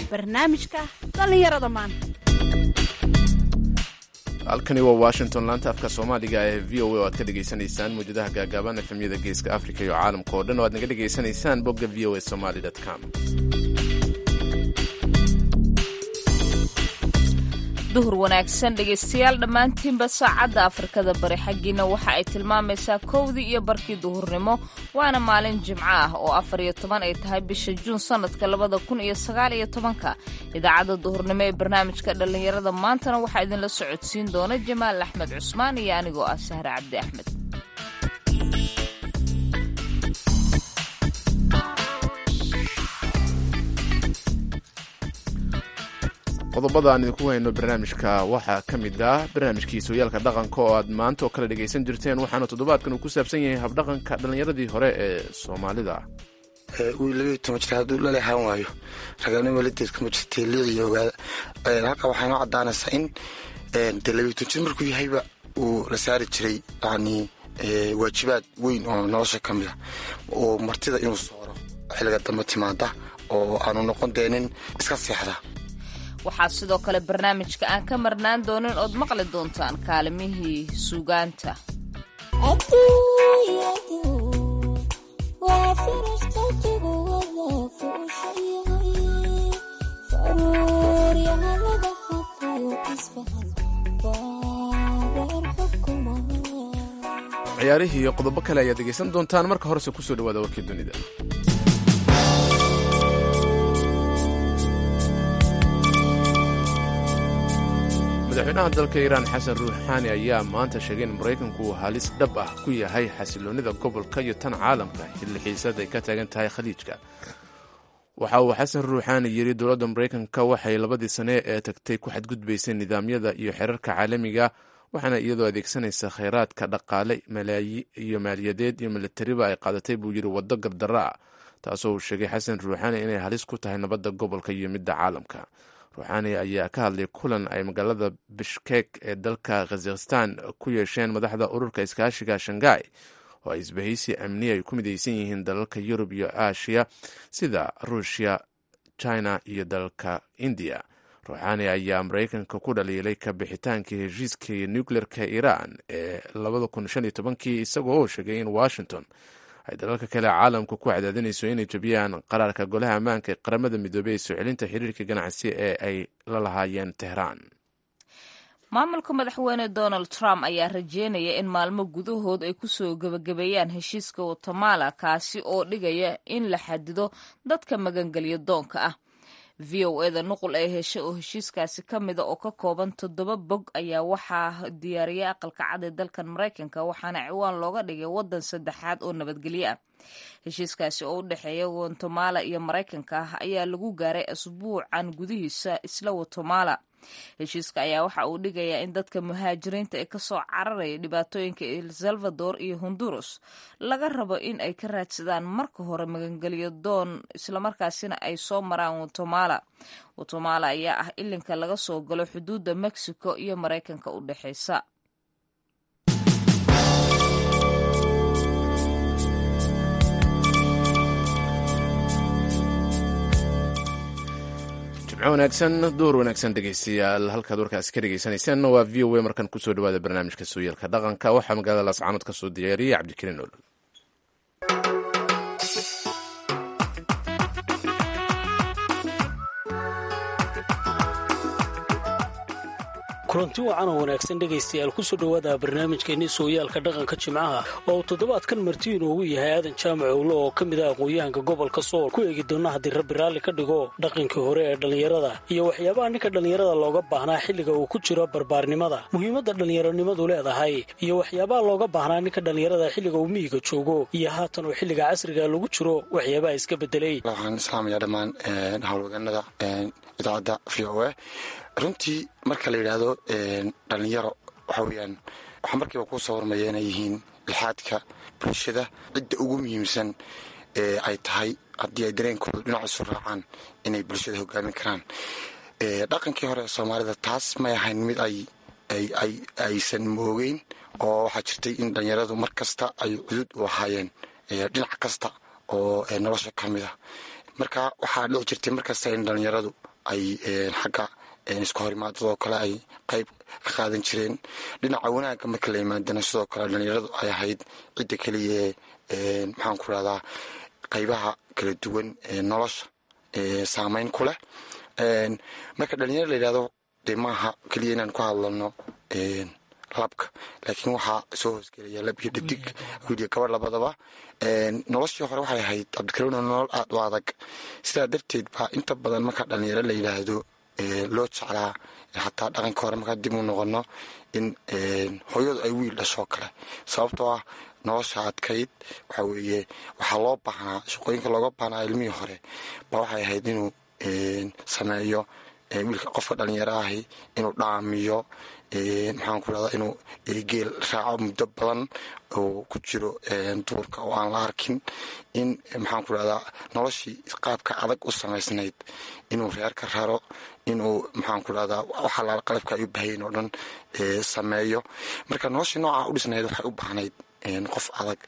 barnaamijka dhallinyarada maanta halkani waa washington laanta afka soomaaliga ee v o a oo aad ka dhegaysanaysaan mawjadaha gaagaaban efemyada geeska africa iyo caalamka oo dhan oo aad naga dhegaysanaysaan bogga v o a somaly com duhur wanaagsan dhegaystayaal dhammaantiinba saacadda afrikada bari xaggiina waxa ay tilmaamaysaa kowdii iyo barkii duhurnimo waana maalin jimco ah oo afar iyo toban ay tahay bisha juun sannadka labada kun iyo sagaal iyo tobanka idaacadda duhurnimo ee barnaamijka dhallinyarada maantana waxaa idinla socodsiin doona jamaal axmed cusmaan iyo anigoo ah sahre cabdi axmed qodobada aan idinku hayno barnaamijka waxaa ka mid ah barnaamijkii sooyaalka dhaqanka oo aad maanta oo kale dhegaysan jirteen waxaana toddobaadkan uu ku saabsan yahay habdhaqanka dhallinyaradii hore ee soomaalida wiil labaiyo toban jir hadduu lalehaan waayo raganimo ladeedka ma jirtay liiciyo ogaada halka waxay noo caddaanaysaa in dee labaiyo toban jir markuu yahayba uu la saari jiray yacni waajibaad weyn oo nolosha ka mid a oo martida inuu sooro xilliga dambe timaada oo aanu noqon deenin iska seexda waxaa sidoo kale barnaamijka aan ka marnaan doonin ood maqli doontaan kaalimihii suugaanta ciyaarihii iyo qodobo kale ayaad dhegaysan doontaan marka horese kusoo dhawaada warkii dunida madaxweynaha dalka iiraan xasan ruuxaani ayaa maanta sheegay in maraykanku uu halis dhab ah ku yahay xasiloonnida gobolka iyo tan caalamka xilli xiisad ay ka taagan tahay khaliijka waxa uu xasan ruuxaani yidhi dowladda maraykanka waxay labadii sane ee tagtay ku xadgudbaysay nidaamyada iyo xerarka caalamiga waxaana iyadoo adeegsanaysa khayraadka dhaqaale iyo maaliyadeed iyo militariba ay qaadatay buu yidhi waddo gardarro ah taasoo uu sheegay xasan ruuxaani inay halis ku tahay nabadda gobolka iyo midda caalamka ruuxaani ayaa ka hadlay kulan ay magaalada bishkek ee dalka khazakhistan ku yeesheen madaxda ururka iskaashiga shangai oo ay isbahaysi amni ay ku midaysan yihiin dalalka yurub iyo aasiya sida ruushya china iyo dalka indiya ruuxaani ayaa maraykanka ku dhaliilay ka bixitaankii heshiiskii nucleerka iiraan ee kii isagoo oo sheegay in washington ay dalalka kale caalamka ku cadaadinayso inay jabiyaan qaraarka golaha ammaanka ee qaramada midoobey ee soo celinta xiriirka ganacsi ee ay la lahaayeen tehraan maamulka madaxweyne donald trump ayaa rajeynaya in maalmo gudahood ay kusoo gebagabeeyaan heshiiska watemala kaasi oo dhigaya in la xadido dadka magangelyo doonka ah v o eda nuqul ee heshay oo heshiiskaasi ka mida oo ka kooban toddoba bog ayaa waxaa diyaariyay aqalka cad ee dalkan maraykanka waxaana ciwaan looga dhigay waddan saddexaad oo nabadgelyo ah heshiiskaasi oo u dhexeeya watemala iyo maraykanka ah ayaa lagu gaaray asbuucan gudihiisa isla watemala heshiiska ayaa waxa uu dhigayaa in dadka muhaajiriinta ee kasoo cararaya dhibaatooyinka el salvador iyo honduras laga rabo in ay ka raadsadaan marka hore magangelyo doon islamarkaasina ay soo maraan watemala watemala ayaa ah ilinka laga soo galo xuduudda mexico iyo maraykanka u dhexeysa jimco wanaagsan door wanaagsan dhegaystayaal halkaad warkaasi ka dhegaysanaysaen waa v o a markan kusoo dhawaada barnaamijka sooyaalka dhaqanka waxaa magaalada laascaanood ka soo diyaariyey cabdikariin olol kulanti wacan oo wanaagsan dhegaystayaal kusoo dhowaada barnaamijkeenii sooyaalka dhaqanka jimcaha oo uu toddobaadkan marti inoogu yahay aadan jaamac owlo oo ka mid ah aqoon-yahanka gobolka sool ku eegi doona haddii rabbi raalli ka dhigo dhaqankii hore ee dhallinyarada iyo waxyaabaha ninka dhallinyarada looga baahnaa xilliga uu ku jiro barbaarnimada muhiimadda dhallinyaronimadu leedahay iyo waxyaabaha looga baahnaa ninka dhallinyarada xilliga uu miyiga joogo iyo haatan oo xilliga casriga lagu jiro waxyaabaha iska bedelay waxaan islaamaya dhammaan howlwaganada idaacadda v o a runtii marka la yidhaahdo dhallinyaro waxa weeyaan waxaa markiiba kuu soo warmaya inay yihiin lixaadka bulshada cidda ugu muhiimsan ee ay tahay haddii ay dareenkooda dhinaciisu raacaan inay bulshada hogaamin karaan dhaqankii hore ee soomaalida taas may ahayn mid ay aysan moogeyn oo waxaa jirtay in dhallinyaradu mar kasta ay cudud u ahaayeen dhinac kasta oo nolosha ka mid ah marka waxaa dhici jirtay markasta in dhallinyaradu ay xagga isku horimaadadoo kale ay qayb ka qaadan jireen dhinaca wanaagga marka la yimaadana sidoo kale dhalinyaradu ay ahayd cidda keliya maxaan ku rahdaa qaybaha kala duwan ee nolosha saameyn ku leh marka dhalinyaro la yidhahdo dee maaha keliya inaan ku hadlano labka laakiin waxaa soo hoosgelaya lab iyo dhadig wiiliyo gabadh labadaba noloshii hore waxay ahayd cabdikariimna nolol aada u adag sidaa darteed baa inta badan marka dhalinyaro la yidhaahdo loo jeclaa xataa dhaqanka hore markaa dib u noqono in hooyadu ay wiil dhashoo kale sababtoo ah nolosha adkayd waxa weeye waxaa loo baahnaa shaqooyinka looga baahnaa ilmihii hore baa waxay ahayd inuu sameeyo wiilka qofka dhalinyaro ahi inuu dhaamiyo maxaan ku rahdaa inuu geel raaco muddo badan oo ku jiro duurka oo aan la arkin in maxaan ku rahdaa noloshii qaabka adag u samaysnayd inuu reerka raro inuu maxaan ku rahdaa waxalaala qalabka ay u bahayen oo dhan sameeyo marka noloshii noocaa u dhisnayd waxay u baahnayd qof adag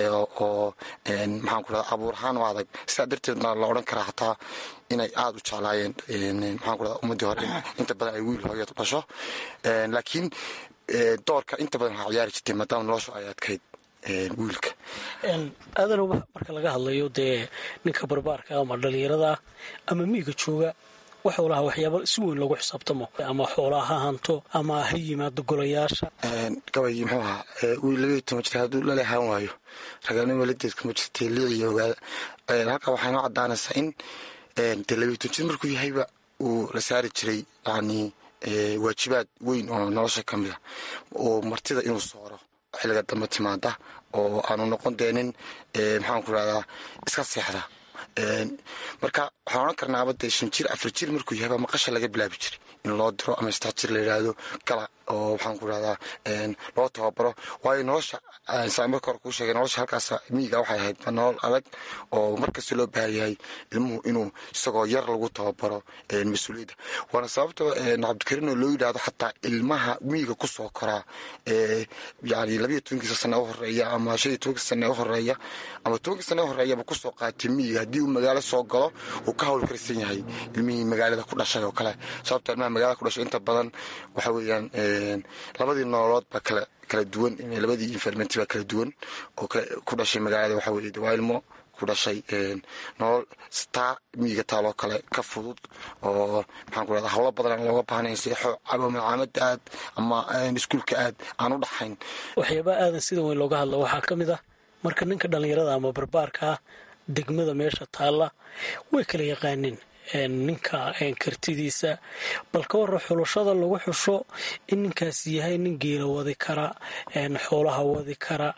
oo maxaan ku rahdaa abuur ahaan u adag sidaa darteed la odhan karaa xataa inay aada u jeclaayeen maxaan ku rahdaa ummaddii hore inta badan ay wiil hooyad dhasho laakiin doorka inta badan waxaa ciyaari jirtay maadaama noloshu ay adkayd wiilka aadanow marka laga hadlayo dee ninka barbaarka ama dhalinyarada ama miiga jooga waxuu lahaa waxyaaba si weyn loogu xisaabtamo ama xoolaa ha hanto ama ha yimaado golayaasha gabaygii muxuu ahaa wiil labaiyo toban jir hadduu lalehaan waayo raganimo ladeed kuma jirtay liiciyo ogaada halkaa waxay noo caddaanaysaa in dee labaiyo toban jir markuu yahayba uu la saari jiray yacni waajibaad weyn oo nolosha ka mid a oo martida inuu sooro xilliga dambe timaada oo aanu noqon deenin maxaan ku rahdaa iska seexda marka waxaan odhan karnaaba dee shan jir afar jir markuu yahayba maqasha laga bilaabi jiray in loo diro ama saddex jir la yidhaahdo gala oo waxaan ku rahdaa loo tababaro waayo nolosha saa marka hore kuu sheegay nolosha halkaas miyiga waxay ahayd nolol adag oo markasta loo baahan yahay ilmuhu inuu isagoo yar lagu tababaro mas-uuliyadda waana sababta cabdikariin oo loo yidhaahdo xataa ilmaha miyiga kusoo koraa yani labayo tobankiisa sane u horeeya ama shan iyo tobankiisa sane u horeeya ama tobankii sane u horeeyaba kusoo qaatay miyiga haddii uu magaalo soo galo uu ka hawl karsan yahay ilmihii magaalada ku dhashay oo kale sababta ilmaha magaalada ku dhashay inta badan waxa weeyaan labadii nololood baa kala kala duwan labadii infermenti baa kala duwan oo ku dhashay magaalada waxa weye waa ilmo ku dhashay nolol taa miyiga taaloo kale ka fudud oo maxaan ku rahda hawlo badan aan looga baahnayn seexo ama macaamada aad ama iskuulka aad aan u dhaxayn waxyaabaa aadan sida weyn looga hadla waxaa ka mid ah marka ninka dhallinyarada ama barbaarka ah degmada meesha taalla way kala yaqaaneen ninka kartidiisa bal ka warra xulashada lagu xusho in ninkaas yahay nin geela wadi kara xoolaha wadi kara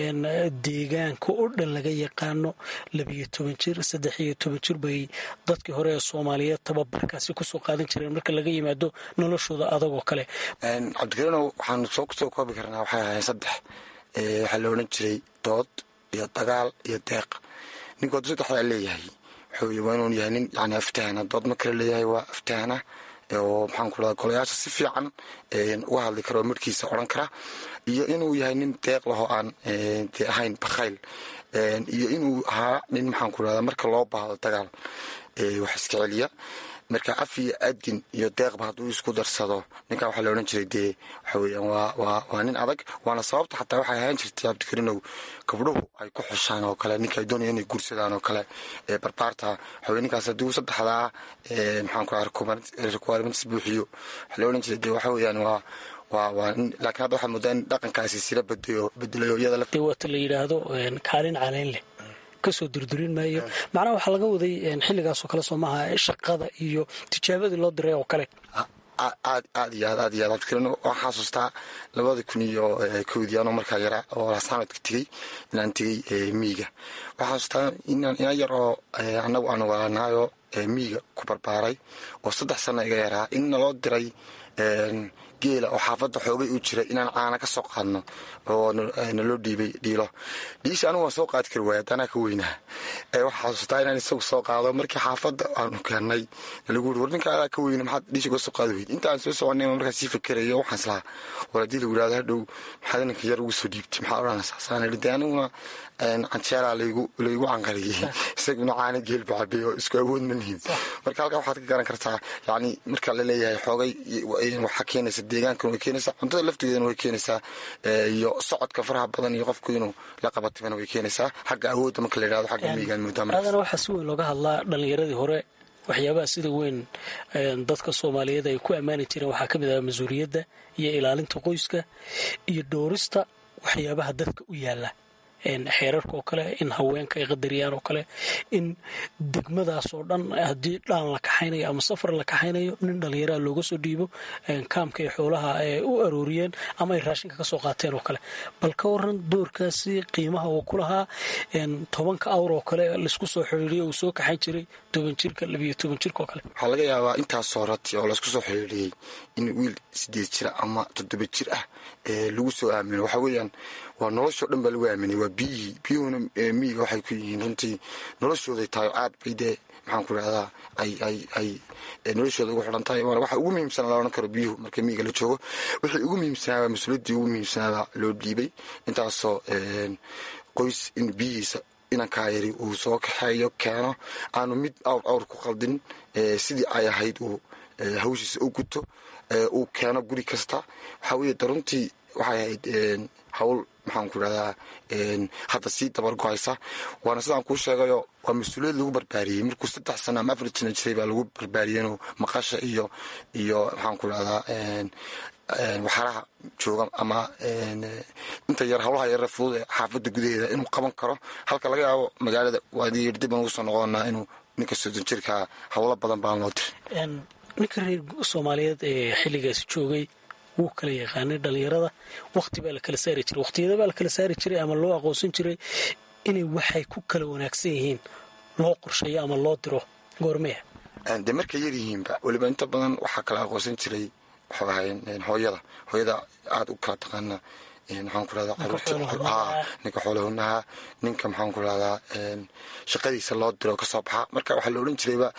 deegaanka oo dhan laga yaqaano labiyo toban jir saddex iyo toban jir bay dadkii hore ee soomaaliyeed tababarkaasi kusoo qaadan jireen marka laga yimaado noloshooda adag oo kale cabdikariinow waxaan soo kusoo koobi karnaa waxay ahayn saddex waxaa la odhan jiray dood iyo dagaal iyo deeq ninkood saddexdaa leeyahay wuxuu waa inuu yahay nin yani aftahana dood ma kale leeyahay waa aftahana oo maxaan ku rahdaa golayaasha si fiican uga hadli kara oo markiisa odhan kara iyo inuu yahay nin deeq lahoo aan dee ahayn bakhayl iyo inuu ahaa nin maxaan ku rahdaa marka loo baahdo dagaal wax iska celiya marka af iyo adin iyo deeqba hadduu isku darsado ninkaa waxaa la odhan jiray dee waxa weeyaan waa waa waa nin adag waana sababta xataa waxay ahaan jirtay cabdikariinow gabdhuhu ay ku xushaan oo kale ninka ay doonaya inay guursadaan oo kale barbaarta waxa weye ninkaas haddii uu saddexdaa maxaan ku raha requirements buuxiyo waxaa la odhan jiray dee waxa weeyaan waa waa waa laakiin hadda waxaa moodaa in dhaqankaasi sila bedayo bedelayo iyada dee waata la yidhaahdo kaalin caleyn leh kasoo durdurin maayo macnaha waxaa laga waday xilligaasoo kale soo maaha shaqada iyo tijaabadii loo diray oo kale aad aad iyo aad aad iyo aad abdikariin waxaan xasuustaa labada kun iyo kowdii anoo markaa yaraa oo laasxamadka tegey inaan tegey miyiga waxaan xasuustaa inaan ina yar oo annagu aan walaalnaayoo miyiga ku barbaaray oo saddex sano iga yaraa in naloo diray geela oo xaafadda xoogay u jira inaan caana ka soo qaadno oo naloo dhiibay dhiilo dhiisha anigu waan soo qaadi kari waaya danaa ka weynaha waxaa xasuustaa inaan isagu soo qaado markii xaafadda aanu keenay lagu yiri war ninka adaa ka weyna maxaad dhiisha uga soo qaadi weyd inta aan soo soconay markaa sii fakerayo waxaan islahaa war haddii lagu yidhahdo hadhow maxaad ninka yar ugu soo dhiibtay maxaa odhanaysaa saan idhi dee aniguna canjeelaa laygu laygu canqariyey isaguna caana geel buu cabay oo isku awood ma nihin marka halkaa waxaad ka garan kartaa yacni marka la leeyahay xoogay waxaa keenaysa deegaankan way keenaysaa cuntada laftigeedana way keenaysaa iyo socodka faraha badan iyo qofku inuu la qabatibana way keenaysaa xagga awoodda marka la yidhahdo xagga miigaan moodaa aadana waxaa si weyn looga hadlaa dhallinyaradii hore waxyaabaha sida weyn dadka soomaaliyeed ay ku ammaani jireen waxaa ka mid ah mas-uuliyadda iyo ilaalinta qoyska iyo dhowrista waxyaabaha dadka u yaala xeerarka oo kale in haweenka ay qadariyaan oo kale in degmadaas oo dhan haddii dhaan la kaxaynayo ama safar la kaxaynayo nin dhallinyaraha looga soo dhiibo kaamka ay xoolaha u arooriyeen ama ay raashinka ka soo qaateen oo kale bal ka waran doorkaasi qiimaha uu ku lahaa tobanka awr oo kale laisku soo xiriiriyo uu soo kaxayn jiray toban jirka labiyo toban jirka oo kale waxaa laga yaabaa intaasoo rati oo laisku soo xiriiriyey in wiil sideed jir ama toddoba jir ah lagu soo aamino waxaa weeyaan waa noloshoo dhan baa lagu aaminay waa biyihii biyuhuna miyiga waxay ku yihiin runtii noloshooday tahay aad bay dee maxaan ku idhahdaa ay ay ay noloshooda ugu xidhan tahay waxa ugu muhiimsanaa la odhan karo biyuhu marka miyiga la joogo wixii ugu muhiimsanaaba mas-uuliyaddii ugu muhiimsanaaba loo dhiibay intaasoo qoys in biyihiisa inankaa yari uu soo kaxeeyo keeno aanu mid awr awr ku qaldin sidii ay ahayd uu hawshiisa u guto uu keeno guri kasta waxaa weeye de runtii waxay ahayd hawl maxaan ku idhahdaa hadda sii dabar go-aysa waana sidaan kuu sheegayo waa mas-uuliyad lagu barbaariyey markuu saddex sana ama afar jina jiray baa lagu barbaariyeenoo maqasha iyo iyo maxaan ku idhahdaa waxaraha jooga ama inta yar hawlaha yarre fudud ee xaafadda gudaheeda inuu qaban karo halka laga yaabo magaalada waadi yar dib aan ugu soo noqonaa inuu ninka soddon jirkaa hawlo badan baan loo diray ninka reer soomaaliyeed ee xilligaasi joogay wuu kala yaqaanay dhallinyarada waqti baa la kala saari jiray waqtiyada baa la kala saari jiray ama loo aqoonsan jiray inay waxay ku kala wanaagsan yihiin loo qorsheeyo ama loo diro goormeya dee markay yar yihiinba weliba inta badan waxaa kala aqoonsan jiray waxuu ahay hooyada hooyada aada u kala taqaana maxaan ku rahdaa caruurta ninka xoolahunaha ninka maxaan ku rahdaa shaqadiisa loo diro kasoo baxa marka waxaa la odhan jirayba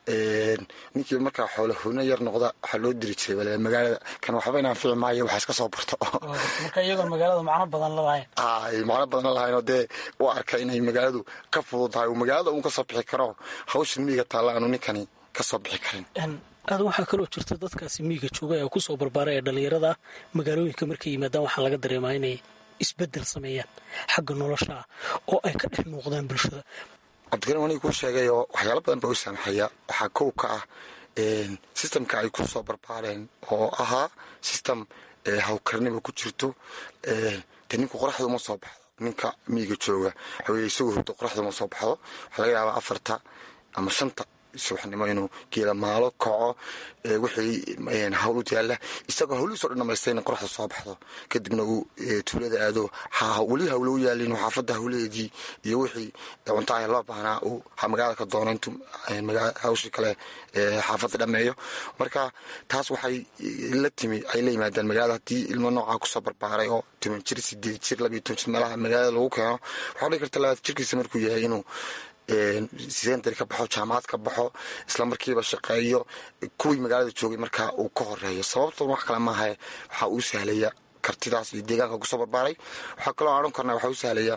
ninkii markaa xoolahuna yar noqda waxaa loo diri jiray magaalada kan waxba inaan fici maayo waxaa iska soo barto marka iyagoo magaalada macno badan lalahayn ay macno badan lalahayn oo dee u arka inay magaaladu ka fudud tahay uu magaalada uun kasoo bixi karo hawshan miiga taalla aanu ninkani kasoo bixi karin aadan waxaa kaloo jirta dadkaasi miiga jooga ee kusoo barbaaray ee dhallinyarada ah magaalooyinka markay yimaadaan waxaa laga dareemaa inay isbeddel sameeyaan xagga nolosha ah oo ay ka dhex muuqdaan bulshada cabdikarim aniga kuu sheegay oo waxyaalo badan baa u saamaxaya waxaa kow ka ah sistamka ay ku soo barbaareen oo ahaa sistem hawkarnima ku jirto dee ninku qoraxda uma soo baxdo ninka miiga jooga waxaweye isagoo hurdo qoraxda uma soo baxdo waxaa laga yaabaa afarta ama shanta subaxnimo inuu geela maalo kaco wixii hawl u yaalla isagoo hawlihiiso dhan dhamaystay in qoraxda soo baxdo kadibna uu tuulada aado weli hawlo u yaalin xaafadda hawlaheedii iyo wixii cuntaha loo baahnaa uu magaalada ka doono intuu hawshii kale xaafadda dhameeyo marka taas waxay la timi ay la yimaadaan magaalada haddii ilmo noocaa kusoo barbaaray oo toban jir sideed jir labiyo toban jir meelaha magaalada lagu keeno waxaa dhigi karta labaad jirkiisa markuu yahay inuu secondary ka baxo jaamacad ka baxo isla markiiba shaqeeyo kuwii magaalada joogay markaa uu ka horeeyo sababtoon wax kale maaha waxaa uu sahlaya kartidaas iyo deegaanka kusoo barbaaray waxaa kaloo odhan karnaa waxaa u sahlaya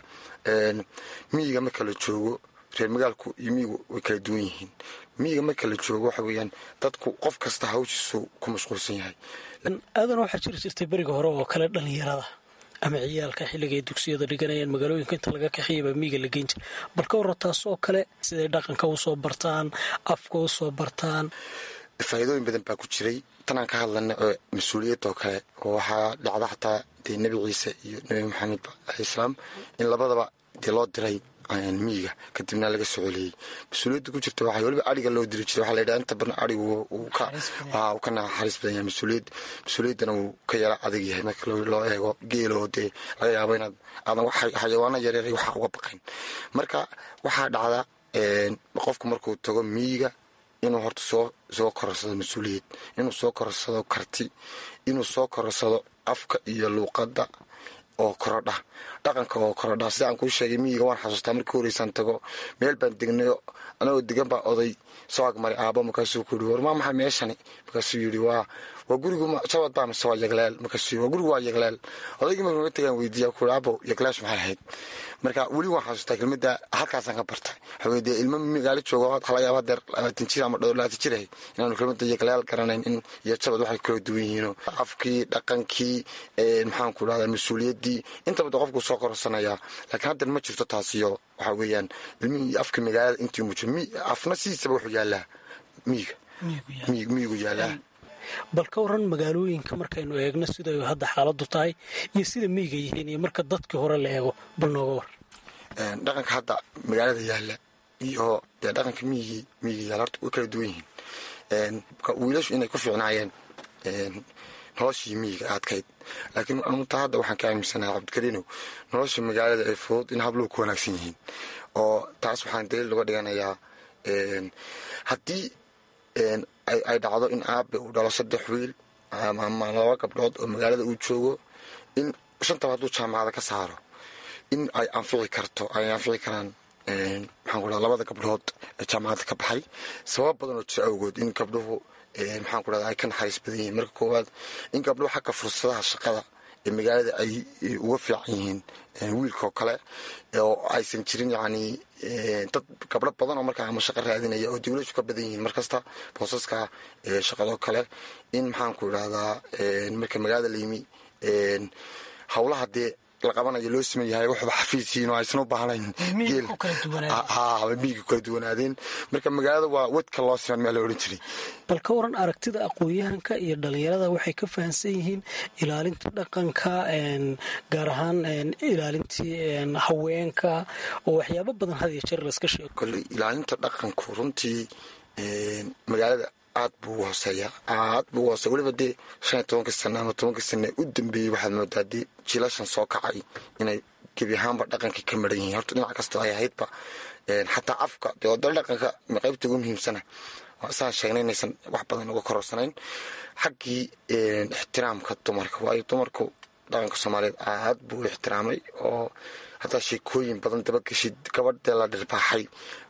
miyiga marka la joogo reer magaalku iyo miyigu way kala duwan yihiin miyiga marka la joogo waxa weeyaan dadku qof kasta hawshiisu ku mashquulsan yahay aadan waxaa jiri jirtay beriga hore oo kale dhallinyarada ama ciyaalka xilliga ay dugsiyada dhiganayaan magaalooyinka inta laga kaxiyaba miiga la geyn jira bal ka warra taasoo kale siday dhaqanka usoo bartaan afka usoo bartaan faa'iidooyin badan baa ku jiray tanaan ka hadlana oo mas-uuliyadoo kale oo waxaa dhacda xataa dee nebi ciise iyo nebi maxamed alislaam in labadaba dee loo diray miyiga kadibna laga soo celiyey mas-uuliyadda ku jirta waxaa weliba ariga loo diri jiray waxaa la yidhaha inta badan arigu uu ka naxariis badan yahay mas-uuliyad mas-uuliyaddana uu ka yara adag yahay marka loo eego geeloo dee laga yaabo inaad aadan xayawaano yaryar waxa uga baqayn marka waxaa dhacda qofku markuu tago miyiga inuu horta soo soo kororsado mas-uuliyad inuu soo kororsado karti inuu soo kororsado afka iyo luuqadda oo korodha dhaqanka oo korodha sida aan kuu sheegay miyiga waan xasuustaa markii horeysaan tago meel baan degnayo anagoo degan baa oday soo agmaray aabo markaasuu ku yidhi war maa maxay meeshani markaasuu yidhi waa waa gurigu jabad baa mise waa yagleel markaasuu yidhi waa gurigu waa yagleel odaygii markuu naga tagaan weydiiya ku yidhi abo yagleesh maxay ahayd marka weli waan xasuustaa kelmadda halkaasaan ka bartay waxaweye dee ilmo magaalo joogo waxa laga yaaba deer labaatan jir ama dhowr labaatan jir ahay inaanu kelmadda yagleel garanayn in iyo jabad waxay kala duwan yihiinoo afkii dhaqankii maxaan ku dhahdaa mas-uuliyaddii intaba de qofku soo kororsanayaa laakiin haddan ma jirto taasiyo waxaa weeyaan ilmihii afka magaalada intii mujo afna sidiisaba wuxuu yaallaa miyiga miyigu yaallaa bal ka waran magaalooyinka markaynu eegno siday hadda xaaladu tahay iyo sida miyiga yihiin iyo marka dadkii hore la eego bal nooga war dhaqanka hadda magaalada yaalla iyo dee dhaqanka miyigii miyiga yaalla horta way kala duwan yihiin wiilashu inay ku fiicnaayeen noloshii miyiga aadkayd laakiin anuta hadda waxaan ka aaminsanahay cabdikariinow nolosha magaalada ay fudud in habluhu ku wanaagsan yihiin oo taas waxaan daliil uga dhiganayaa haddii ay dhacdo in aabe uu dhalo saddex wiil ama laba gabdhood oo magaalada uu joogo in shantaba hadduu jaamacada ka saaro in ay anfici karto ay anfici karaan maxaan ku dhaha labada gabdhood ee jaamacadda ka baxay sabab badan oo jira awgood in gabdhuhu maxaan ku dhahda ay ka naxariis badan yihiin marka koowaad in gabdhuhu xagga fursadaha shaqada ee magaalada ay uga fiican yihiin wiilkaoo kale oo aysan jirin yacni dad gabdho badan oo markaa ama shaqo raadinaya oo dawlashu ka badan yihiin markasta boosaska shaqadoo kale in maxaan ku idhahdaa marka magaalada la yimi howlaha dee la qabanayo loo siman yahay waxba xafiisiin oo aysan u baahnayn miyiga kala duwanaadeen marka magaalada waa wadka loo siman meel la odhan jiray bal ka waran aragtida aqoon-yahanka iyo dhalinyarada waxay ka fahamsan yihiin ilaalinta dhaqanka gaar ahaan ilaalintii haweenka oo waxyaabo badan had iyo jeer laska sheego kole ilaalinta dhaqanku runtii magaalada aad buu hooseeya aad buu hoosey weliba dee shan iyo tobanka sane ama tobanka sane u dambeeyey waxaad moodaa dee jiilashan soo kacay inay gebi ahaanba dhaqankii ka maran yihiin horta dhinac kastoo ay ahaydba xataa afka dee wadala dhaqanka qaybta ugu muhiimsana saan sheegnay inaysan wax badan uga kororsanayn xaggii ixtiraamka dumarka waayo dumarku dhaqanka soomaaliyeed aad buu u ixtiraamay oo hataa sheekooyin badan dabageshid gabadhee la dhirbaaxay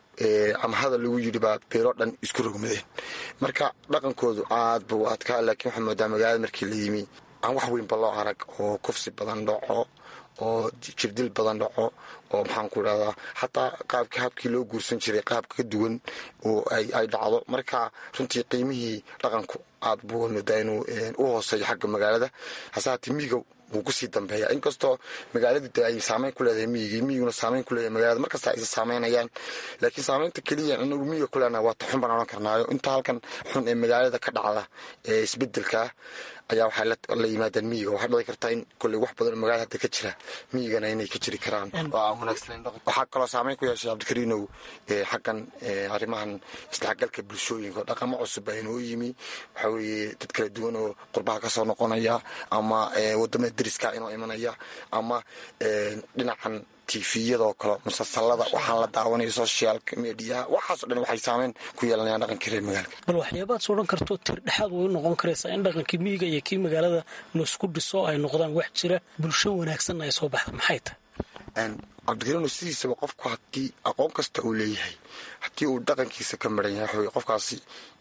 ama hadal lagu yidhi baa beeloo dhan isku rogmadeen marka dhaqankoodu aad buu adkaa laakiin waxaa moodaa magaalada markii la yimi aan wax weynba loo arag oo kufsi badan dhaco oo jirdil badan dhaco oo maxaan ku idhahdaa xataa qaabkii habkii loo guursan jiray qaab ka duwan oo ay dhacdo marka runtii qiimihii dhaqanku aad buu moodaa inuu u hooseeyo xagga magaalada hase haatee miyiga wuu kusii dambeeya inkastoo magaaladu de ay saameyn ku leedahay miyigii miyiguna saameyn ku leedahay magaalada markasta aysa saameynayaan laakiin saameynta keliya anagu miyiga ku leenaha waa ta xun baan odhan karnaayo inta halkan xun ee magaalada ka dhacda ee isbedelka ayaa waxay la yimaadaan miyiga waxaa dhici kartaa in kolley wax badan oo magaalada hadda ka jira miyigana inay ka jiri karaan oo aan wanaagsaneyn waxaa kaloo saameyn ku yeeshay cabdikariinow xaggan arrimahan isdhexgalka bulshooyinka oo dhaqamo cusub baa inoo yimi waxaa weeye dad kala duwan oo qurbaha kasoo noqonaya ama wadamada deriska inoo imanaya ama dhinacan tifiyadoo kale musalsalada waxaan la daawanaya socialka mediaha waxaaso dhan waxay saameyn ku yeelanayaan dhaqankii reer magaalka bal waxyaabaad soo dhan karto tir dhexaad way noqon karaysaa in dhaqankii miyiga iyo kii magaalada laisku dhiso ay noqdaan wax jira bulsho wanaagsanna ay soo baxda maxay tahay cabdikariino sidiisaba qofku haddii aqoon kasta uu leeyahay haddii uu dhaqankiisa ka maran yahay waxaweye qofkaasi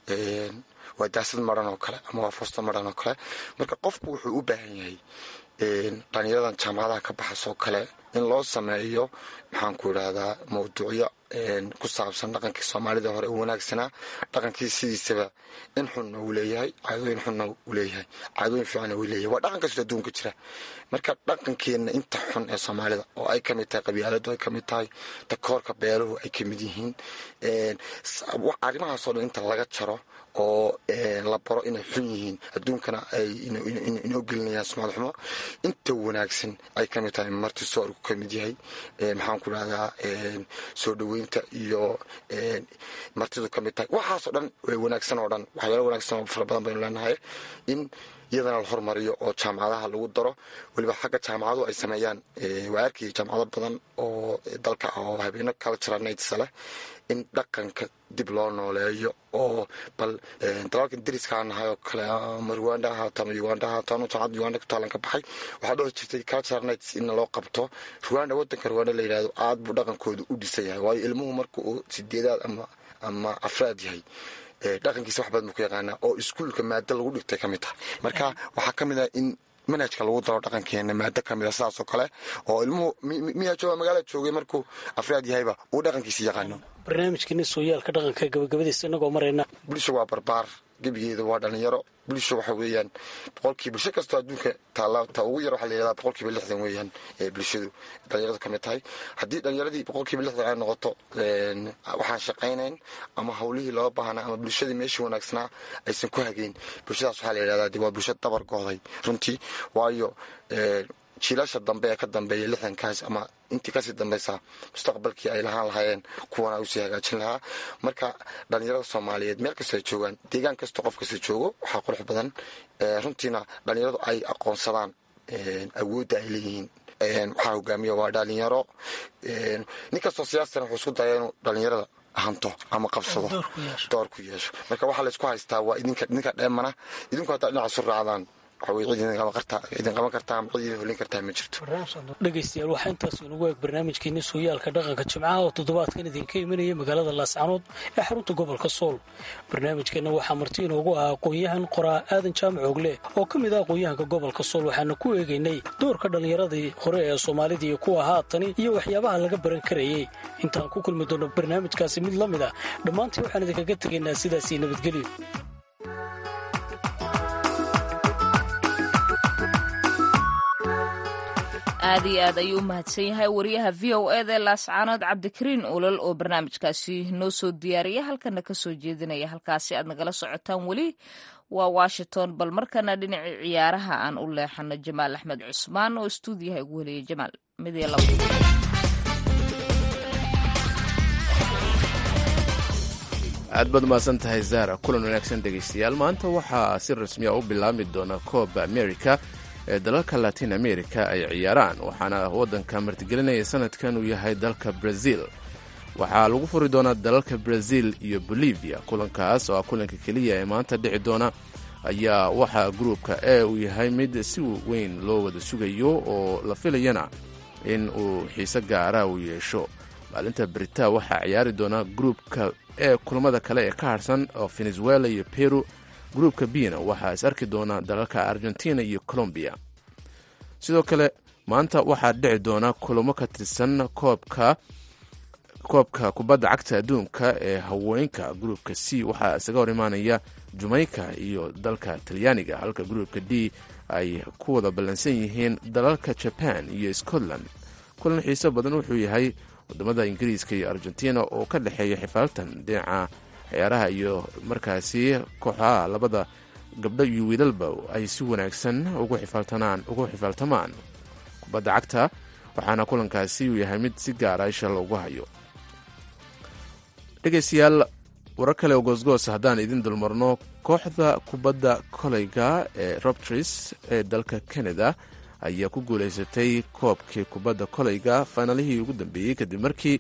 waa daasad maran oo kale ama waa foosto maran oo kale marka qofku wuxuu u baahan yahay dhalinyaradan jaamacadaha ka baxasoo kale in loo sameeyo maxaan ku idhaahdaa mawduucyo ku saabsan dhaqankii soomaalida hore u wanaagsanaa dhaqankii sidiisaba in xunna uu leeyahay caadooyin xunna uu leeyahay caadooyin fiicanna uu leeyahay waa dhaqan kastoo adduunka jira marka dhaqankeenna inta xun ee soomaalida oo ay kamid tahay qabyaaladu ay kamid tahay takoorka beeluhu ay kamid yihiin arrimahaasoo dhan inta laga jaro oo la baro inay xun yihiin adduunkana ay inoo gelinayaan sumcad xumo inta wanaagsan ay kamid tahay marti soorku kamid yahay maxaan ku dhahdaa soo dhaweynta iyo martidu kamid tahay waxaasoo dhan wanaagsan oo dhan waxyaalo wanaagsan oo fara badan baynu leenahay in iyadana la hormariyo oo jaamacadaha lagu daro weliba xagga jaamacadu ay sameeyaan waa arkayay jaamacado badan oo dalka oo habeeno cultural nights leh in dhaqanka dib loo nooleeyo oo bal dalalkan dariska nahay oo kale ama rwanda ahaato ama uganda ahaato anu jaamacadda uganda ku taalan ka baxay waxaa dhoo jirtay cultural nights in loo qabto rwanda wadanka rwanda la yidhahdo aad buu dhaqankooda u dhisan yahay waayo ilmuhu marka uu sideedaad ama ama afraad yahay dhaqankiisa wax badan buu ku yaqaanaa oo iskuulka maado lagu dhigtay ka mid tahay marka waxaa ka mid ah in manhajka lagu daro dhaqankeena maado ka mid a sidaas oo kale oo ilmuhu miyaa jooga magaala joogay markuu afraad yahayba uu dhaqankiisa yaqaano barnaamijkeeni sooyaalka dhaqanka gabagabadiisa inagoo marayna bulsha waa barbaar gebigeeda waa dhalinyaro bulsha waxa weeyaan boqolkii bulsho kastoo adduunka taala ta ugu yar waxaa la yihahdaa boqolkiiba lixdan weeyaan ee bulshadu dhalinyaradu ka mid tahay haddii dhalinyaradii boqolkiiba lixdan ay noqoto waxaan shaqaynayn ama hawlihii loo baahnaa ama bulshadii meeshii wanaagsanaa aysan ku hageyn bulshadaas waxaa la yidhahdaa de waa bulsho dabar gooday runtii waayo jiilasha dambe ee ka dambeeya lixdankaas ama intii kasii dambeysa mustaqbalkii ay lahaan lahaayeen kuwana usii hagaajin lahaa marka dhalinyarada soomaaliyeed meel kastoo ay joogaan deegaan kastoo qof kasta joogo waxaa qurux badan runtiina dhalinyaradu ay aqoonsadaan awoodda ay leeyihiin waxaa hogaamiya waa dhalinyaro nin kastoo siyaasana wuxuu isku daya inuu dhalinyarada hanto ama qabsado door ku yeesho marka waxaa laysku haystaa waa idinka dheemana idinku haddaa dhinaca su raacdaan idin qaban kartaa ama cid idin holin kartaa ma jirto dhegaystayaal waxaa intaas inugu eeg barnaamijkeeni sooyaalka dhaqanka jimcaha oo toddobaadkan idinka imanaya magaalada laascanood ee xarunta gobolka sool barnaamijkeenna waxaa marti inoogu ah aqoon-yahan qoraa aadan jaamac ogle oo ka mid ah aqoon-yahanka gobolka sool waxaana ku eegaynay doorka dhallinyaradii hore ee soomaalida iyo kuwa haatani iyo waxyaabaha laga baran karayay intaan ku kulmi doonno barnaamijkaasi mid la mid ah dhammaantii waxaan idinkaga tegaynaa sidaasii nabadgelyo aad iyo aad ayuu u mahadsan yahay wariyaha v o eda ee laascaanood cabdikariin olol oo barnaamijkaasi noo soo diyaariya halkana ka soo jeedinaya halkaasi aad nagala socotaan weli waa washington bal markana dhinacii ciyaaraha aan u leexano jamaal axmed cusmaan oo stuudiyaha ugu heliyay jamaal mid iyo labo aad baad umahadsan tahay zara kulan wanaagsan dhegaystayaal maanta waxaa si rasmiya u bilaabmi doona kooba america ee dalalka latin america ay ciyaaraan waxaana waddanka martigelinaya sanadkan uu yahay dalka brazil waxaa lagu furi doonaa dalalka brazil iyo bolivia kulankaas oo ah kulanka keliya ee maanta dhici doona ayaa waxaa gruupka e uu yahay mid si weyn loo wada sugayo oo la filayana in uu xiise gaara uu yeesho maalinta brita waxaa ciyaari doona gruupka e kulamada kale ee ka harsan oo venezuela iyo peru gruupka bina waxaa is arki doona dalalka argentina iyo colombiya sidoo kale maanta waxaa dhici doona kulamo ka tirsan koobka koobka kubadda cagta adduunka ee haweenka gruupka c waxaa isaga hor imaanaya jamaica iyo dalka talyaaniga halka gruupka d ay ku wada ballansan yihiin dalalka jaban iyo scotland kulan xiiso badan wuxuu yahay wadamada ingiriiska iyo argentina oo ka dhexeeya xifaaltan dhinaca ciyaaraha iyo markaasi kooxaha labada gabdho iyo wiilalba ay si wanaagsan ugu xifaaltamaan kubadda cagta waxaana kulankaasi uu yahay mid si gaara isha loogu hayo dhegaystayaal warar kale oo goosgoos haddaan idin dulmarno kooxda kubadda koleyga ee robtris ee dalka canada ayaa ku guulaysatay koobkii kubadda koleyga fainalihii ugu dambeeyey kadib markii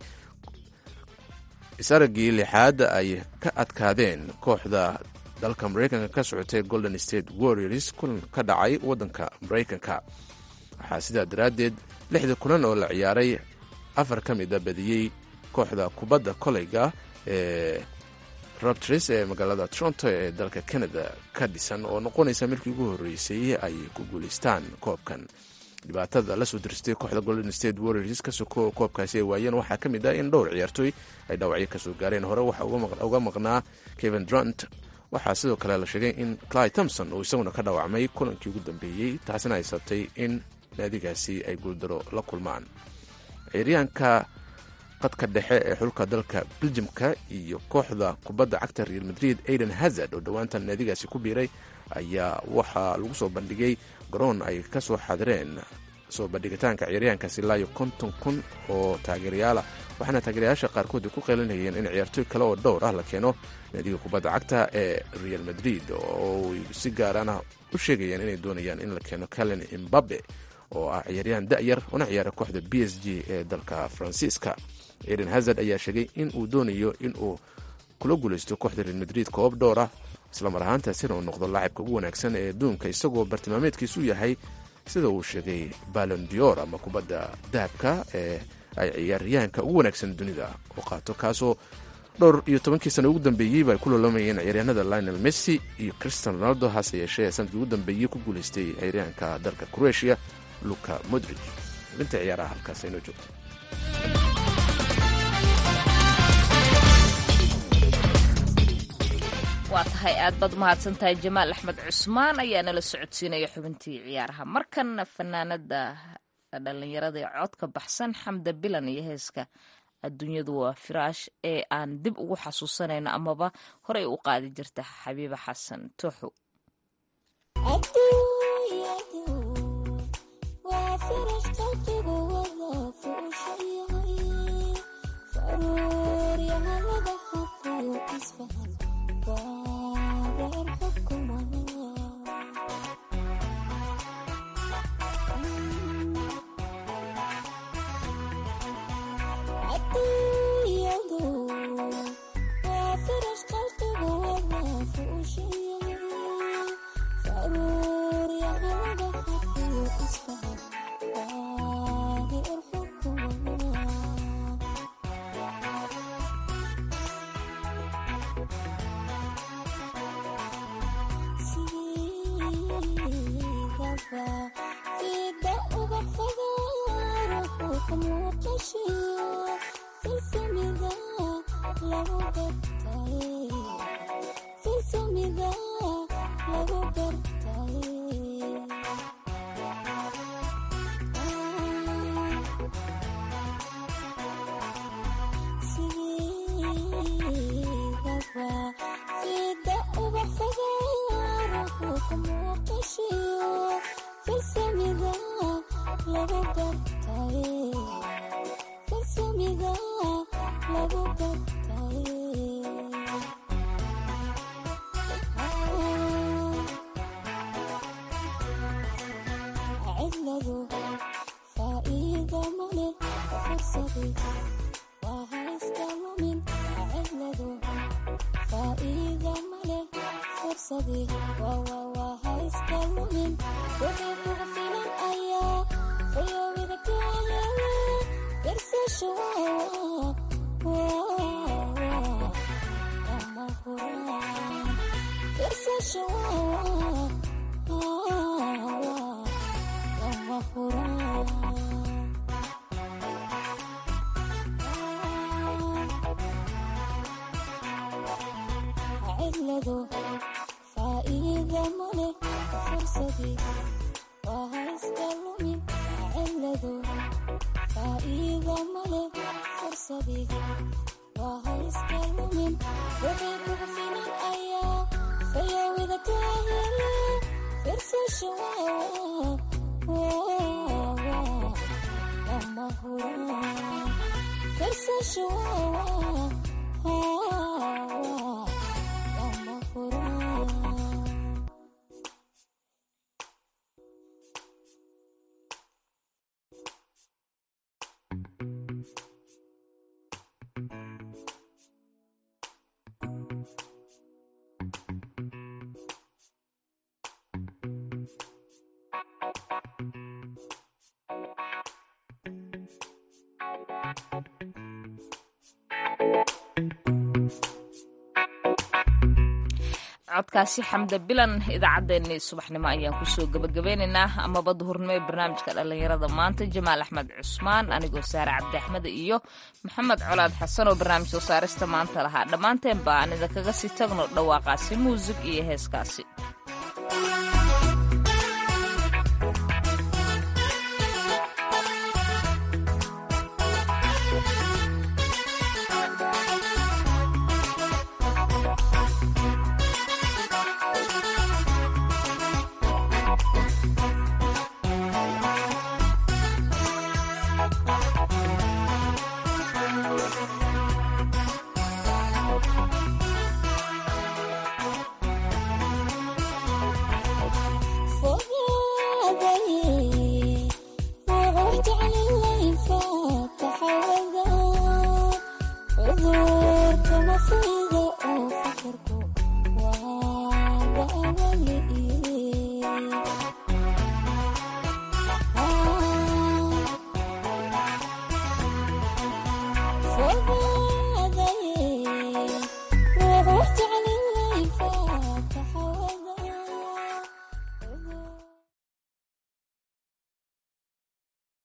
isaragii lixaad ay ka adkaadeen kooxda dalka maraykanka ka socotay golden state warriors kulan ka dhacay waddanka maraykanka waxaa sidaa daraaddeed lixda kulan oo la ciyaaray afar ka mid a badiyey kooxda kubadda koleyga ee robtris ee magaalada toronto ee dalka canada ka dhisan oo noqonaysa markii ugu horreysay ay ku guulaystaan koobkan dhibaatada lasoo diristay kooxda golden state warriors ka soko koobkaasi ay waayeen waxaa ka mid ah in dhowr ciyaartooy ay dhaawacyo kasoo gaareen hore waxaa uga maqnaa kevin drunt waxaa sidoo kale la sheegay in cly thompson uu isaguna ka dhaawacmay kulankii ugu dambeeyey taasina ay sabtay in naadigaasi ay guuldaro la kulmaan ciyaaryahanka qadka dhexe ee xulka dalka beljimka iyo kooxda kubadda cagta real madrid aiden hazard oo dhowaantan naadigaasi ku biiray ayaa waxaa lagu soo bandhigay garoon ay ka soo xadireen soo bandhigitaanka ciyaaryahankaasi ilaa iyo konton kun oo taageerayaala waxaana taageerayaasha qaarkood ay ku qeylinayeen in ciyaartooy kale oo dhowr ah la keeno naadiga kubadda cagta ee real madrid oo ay si gaarana u sheegayeen inay doonayaan in la keeno calen imbabe oo ah ciyaaryahan da'yar una ciyaara kooxda b s g ee dalka faransiiska eden hazard ayaa sheegay in uu doonayo in uu kula guulaysto kooxda real madrid koob dhowr ah islamar ahaantaasina uu noqdo laacibka ugu wanaagsan ee adduunka isagoo bartilmaameedkiisu yahay sida uu sheegay balon dior ama kubadda dahabka ee ay ciyaaryahanka ugu wanaagsan dunida u qaato kaasoo dhowr iyo tobankii sana ugu dambeeyeyba ay ku loolamayeen ciyaaryahanada lionel messi iyo christian ronaldo hase yeeshee sanadkii ugu dambeeyey ku guulaystay ciyaaryahanka dalka croatia luka modrig xubinta ciyaaraha halkaas aynoo joogto waa tahay aad baad umahadsan tahay jamaal axmed cusmaan ayaa nala socodsiinaya xubintii ciyaaraha markanna fanaanada dhalinyarada ee codka baxsan xamda bilan iyo heeska adduunyadu waa firaash ee aan dib ugu xasuusanayno amaba horey u qaadi jirta xabiiba xasan tooxo codkaasi xamda bilan idaacaddeenii subaxnimo ayaan kusoo gebagabeynaynaa amaba duhurnimo ee barnaamijka dhallinyarada maanta jamaal axmed cusmaan anigoo saare cabdi axmed iyo maxamed colaad xasan oo barnaamij soo saarista maanta lahaa dhammaanteen ba aan idinkaga sii tagno dhawaaqaasi muusig iyo heeskaasi